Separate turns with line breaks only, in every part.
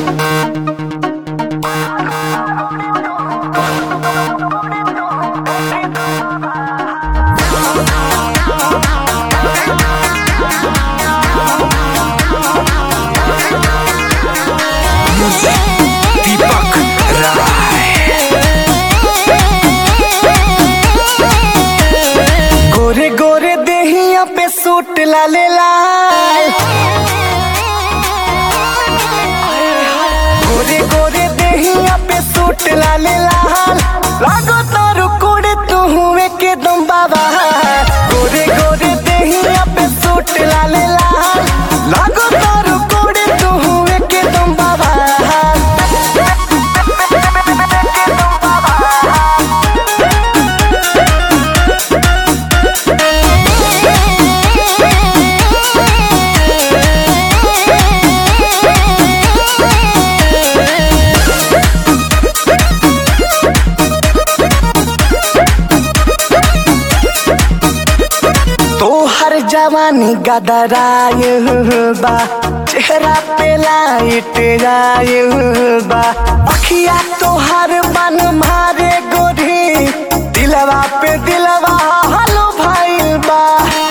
दीपक राय
गोरे गोरे देहिया पे सूट लाले लाल गोरे गोरे देहिया पे सूट लाले लाल लागो तारू कोड़े तू हुए के दम बाबा गोरे गोरे देहिया पे सूट लाले लाल लागो तारू कोड़े तू हुए के दम बाबा तोहर जवानी गदराय बा चेहरा पे लाइट आय बा अखिया तोहर बन मारे गोरी दिलवा पे दिलवा हलो भाई बा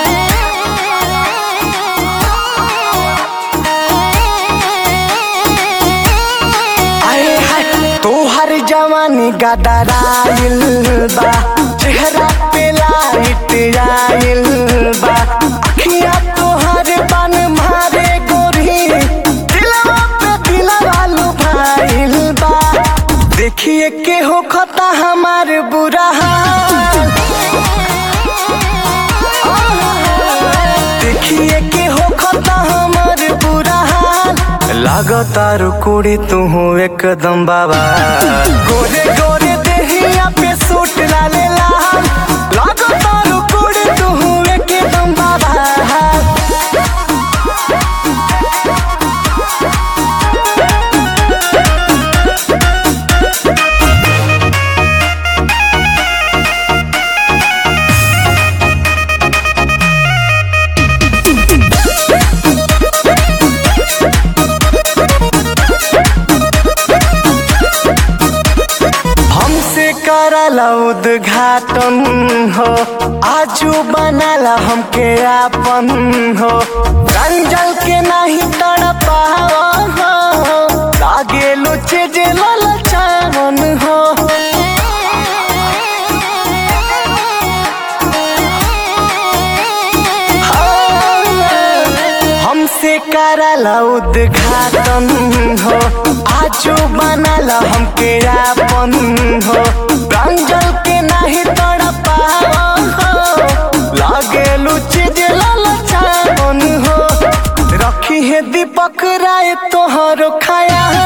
आए हाय तोहर जवानी गदराइल बा चेहरा पे लाइट आइल बा अखिया तोहर बन मारे गोरी दिलवा पे दिलवा लुभाइल बा देखिए के हो खता हमार बुरा हाल देखिए के हो खता हमार बुरा हाल लागतार कुड़ी तू हो एकदम बाबा गोरे गोरे देहिया पे सूट लाले लाल लागतार कुड़ी तू हो एकदम बाबा हमसे करला उद्घाटन हो आजू बनाला हमके आपन हो रंजल के नहीं तड़पाओ हो लागे लुचे जे ललचावन हो हमसे करला उद्घाटन हो आजू बनाला हमके आपन हो रंजल के नहीं तड़पाओ हो लागे लुचे जे ललचावन हो रखी है दीपक राय तोहरो खाया